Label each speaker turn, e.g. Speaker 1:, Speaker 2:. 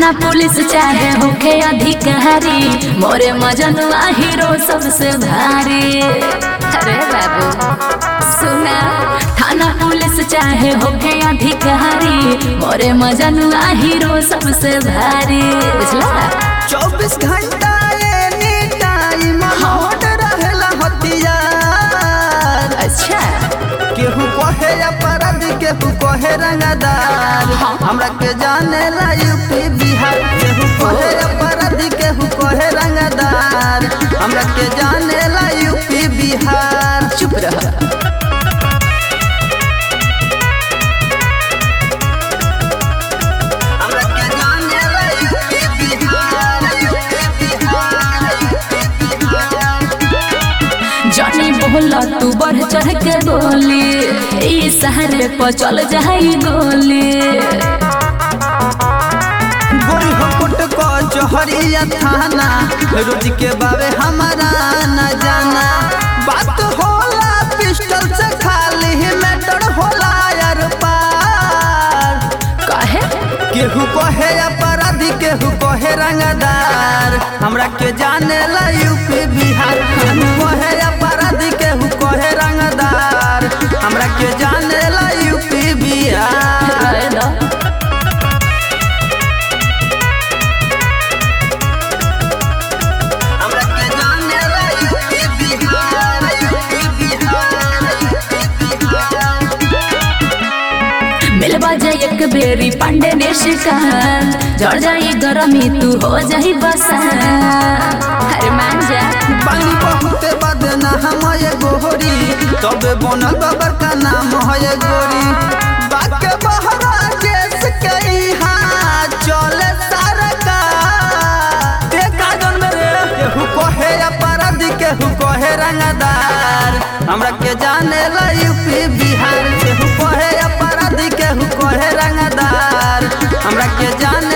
Speaker 1: थाना पुलिस चाहे होखे अधिकारी मोरे मजनुआ हीरो सबसे भारी अरे बाबू सुना थाना पुलिस चाहे होखे अधिकारी मोरे मजनुआ हीरो सबसे भारी बुझला
Speaker 2: चौबीस घंटा एनी टाइम होट रहेला हथियार
Speaker 1: अच्छा
Speaker 2: केहू कहे अपराध केहू कहे रंगदार हमरा के जाने ला यूपी बिहार केहू कहे अपराध केहू कहे रंगदार हमरा के जाने ला यूपी बिहार
Speaker 1: चुप रह
Speaker 2: हमरा के जाने ला UP Bihar UP Bihar UP Bihar
Speaker 1: जानी बोला तू बढ़ चढ़ के बोली ई शहर पर चल जाई गोली
Speaker 2: गोरी हो कुट को चोहरिया थाना रोज के बावे हमारा न जाना बात होला पिस्टल से खाली मैटर होला यार पार
Speaker 1: काहे
Speaker 2: केहू कहे अपराधी केहू कहे रंगदार हमरा के जाने ला यूपी बिहार केहू कहे अपराधी केहू कहे रंगदार हमरा के जाने ला यूपी बिहार
Speaker 1: रहे दो
Speaker 2: हमरा के जाने ला UP Bihar UP Bihar UP Bihar
Speaker 1: मिलवा जाए एक बेरी पांडे ने शिकार जड़ जाई गरमी तू हो जाई बसा अरे मान जा
Speaker 2: पानी बहुत बदना हम ये गोरी तबे बनल बाबर का नाम है गोरी बाके बहरा केस कई हाँ चले सारका देखा जन मेरे केहू कहे अपराधी केहू कहे रंगदार हमरा के जाने ला यूपी बिहार केहू कहे अपराधी केहू कहे रंगदार हमरा के जाने